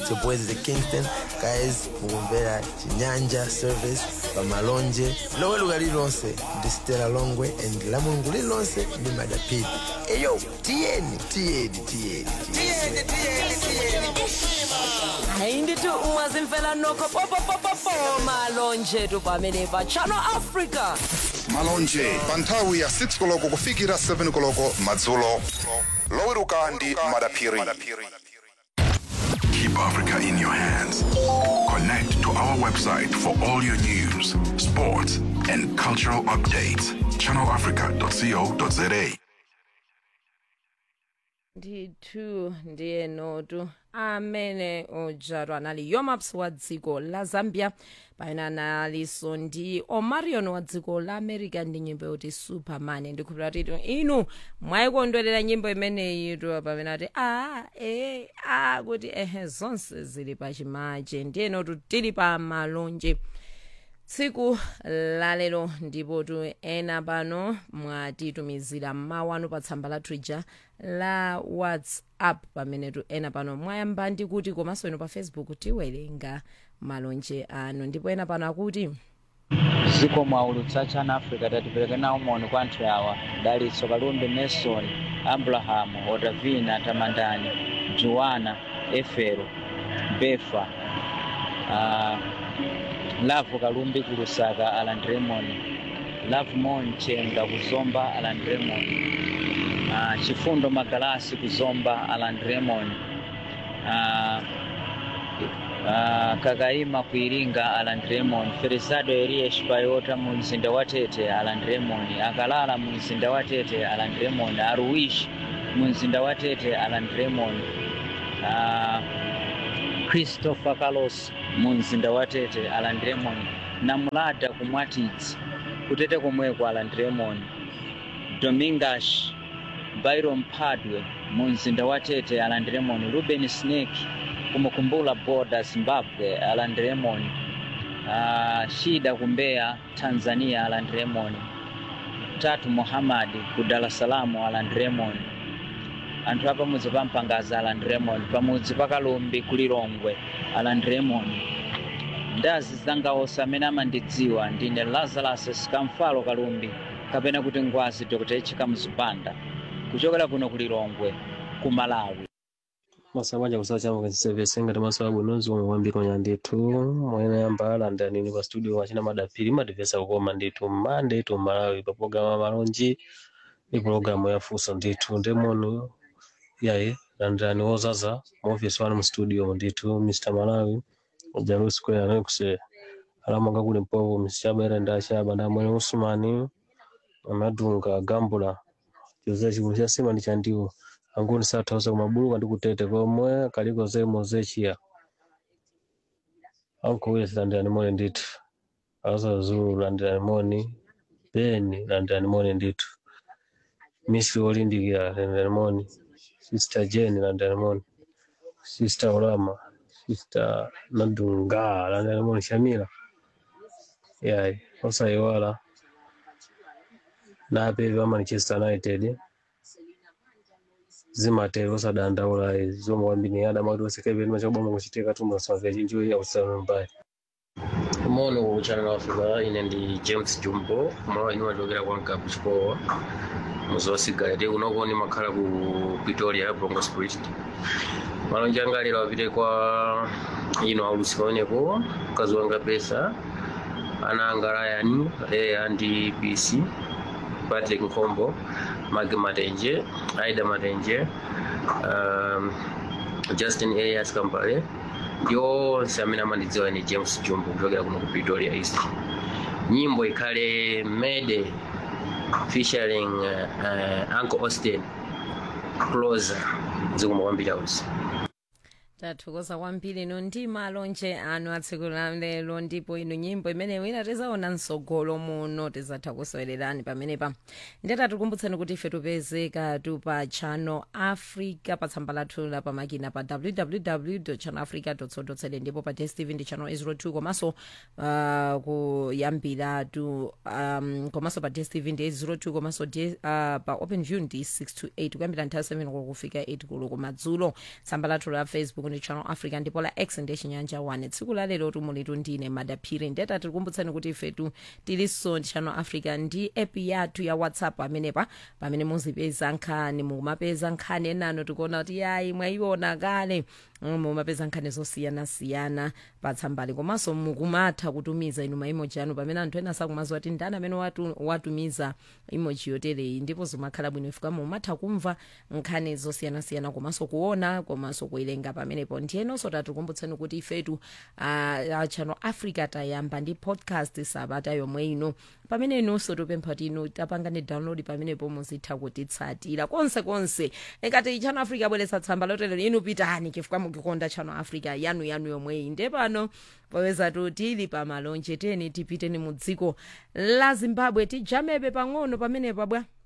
it's your boys the kingston guys mukumvera chinyanja service pamalonje loweruka lililonse ndi stela longwe and la mulungu lililonse ndi madapidi eyo tiyeni tiyeni tiyeni tiyeni hayi ndithi ungazimfela nokho popopopopo malonje tu pamene pa channel africa malonje pa nthawi ya 6 koloko kufikira 7 koloko madzulo loweruka ndi madaphiri Keep Africa in your hands. Connect to our website for all your news, sports, and cultural updates. ChannelAfrica.co.za. ndithu ndiye notu amene udzatwa anali yomaps wa dziko la zambia pamene analinso ndi omarion wa dziko la america ndi nyimbo yoti superman ndikhulupira kuti inu mwayikondwerera nyimbo imeneyi tu pamene ati a e a kuti ehe zonse zili pachimache ndiye notu tili pa malonje tsiku lalero ndipo tu ena pano mwatitumizira mawu anu pa tsamba lathu ija la whatsapp pamene tu ena pano mwayamba ndi kuti komanso ino pa facebook tiwerenga malonje anu ndipo ena pano akuti ziko mwaulutsa chana africa tatipereke nawo moni kwa anthu awa dalitso kalumbi nelson abrahamu otavina tamandani juwana efero befa uh, lavu kalumbi kulusaka alan raymond lavu monchenga kuzomba alan raymond uh, chifundo magalasi kuzomba alan raymond uh, uh, kakaima kuiringa alan raymond ferizado elias payota mu mzinda wa tete alan raymond akalala mu mzinda wa tete alan raymond aruwish mu mzinda wa tete alan raymond uh, christopher carlos mu mzinda wa tete alan raymond namulada kumwatidzi kutete komweko alan raymond domingas byron padwe mu mzinda wa tete alan raymond ruben snake kumukumbula boda zimbabwe alan raymond uh, shida kumbeya tanzania alan raymond tatu muhamadi ku dar es salaam alan raymond anthu apamudzi pa mpangaza alan raymond pamudzi pa kalumbi kulilongwe alan raymond ndazi zangaosa amene amandidziwa ndine lazarus sikamfalo kalumbi kapena kuti ngwazi dr echika mzipanda kuchokera kuno kulilongwe ku malawi masabanja kusawa chama kansisevetsa ngati maso abwinozi omwe kwambiri ndithu mwene yamba alanda nini pa studio wachina madapiri madivesa kukoma ndithu mmande tu malawi pa pologalamu amalonji ndi pologalamu yafunso ndithu ndemoni yayi landirani wozaza mu office wanu mu studio ndithu mr malawi jalu square anekuse alamanga kuli mpovo msichabaira ndachaba ndamwene usumani amadunga gambula chiuza chikulu cha sima ndi chandiwo anguni sathausa kumabuluka ndi kutete komwe kaliko zemo zechiya ankuwira landirani moni ndithu asa zulu landirani moni beni landirani moni ndithu misri olindikira landirani moni sister jane landirani moni sister olama sister nadunga landirani moni shamila yayi osayiwala napepe ama manchester united zimatero osadandaula zomwe kwambiri adamati osekepeni machoboma kuchitika tumasamvera chinjoyi ausanu mbali mono ku channel africa ine ndi james jumbo mwa ine machokera kwa nkapu chikowa muzosigala ti kunoko ndimakhala ku pretoria bronco spirit malonje anga lero apite kwa ino aulusi pamenepo mkazi wanga pesa ana anga ryan leya ndi bc patrick nkhombo magi matenje aida matenje um, justin elias kambale ndi onse amene amandidziwa ni james jumbo kuchokera kuno ku pretoria east nyimbo ikhale mede featuring uh, uh, uncle austin closer zikomo kwambiri ausi tathokoza kwambiri ino ndi malonje anu atsiku la lero ndipo ino nyimbo imeneyo ina tizaona msogolo muno tizatha kusowererani pamenepa ndeta tikumbutseni kuti ife tupezeka tu pa channel africa pa tsamba lathu la pamakina pa www channel africa co za ndipo pa dstv ndi channel 02 komanso uh, kuyambira tu um, komanso pa dstv ndi 02 komanso D- uh, pa open view ndi 6 to 8 kuyambira nthawi 7 koloko kufika 8 koloko madzulo tsamba lathu la facebook ndi channel africa ndipo la x ndi chinyanja 1 tsiku la lero tumulitu ndine madaphiri ndeta tikukumbutsani kuti ifetu tilinso ndi channel africa ndi app yathu ya whatsapp amenepa pamene muzipeza nkhani mumapeza nkhani enano tikuona kuti yayi mwayiona kale Mm, mumapeza nkhani zosiyanasiyana patsambali komanso mukumatha kutumiza inu maimoji anu pamene anthu ena sakumaziwa kuti ndani amene watu, watumiza imoji yotereyi ndipo zimakhala bwino ifika mumatha kumva nkhani zosiyanasiyana komanso kuona komanso kuwerenga pamenepo ndiyenonso tatikumbutsani kuti ifetu uh, channel africa tayamba ndi podcast sabata yomwe ino pamene inunso tupempha kuti inu tapangani download pamenepo muzitha kutitsatira konse konse ngati channel africa abweretsa tsamba lotelero inu pitani chifukwa mukukonda channel africa yanu yanu yomweyi nde pano popeza tili pamalonje teni tipiteni mu dziko la zimbabwe tijamebe pang'ono pamenepa bwa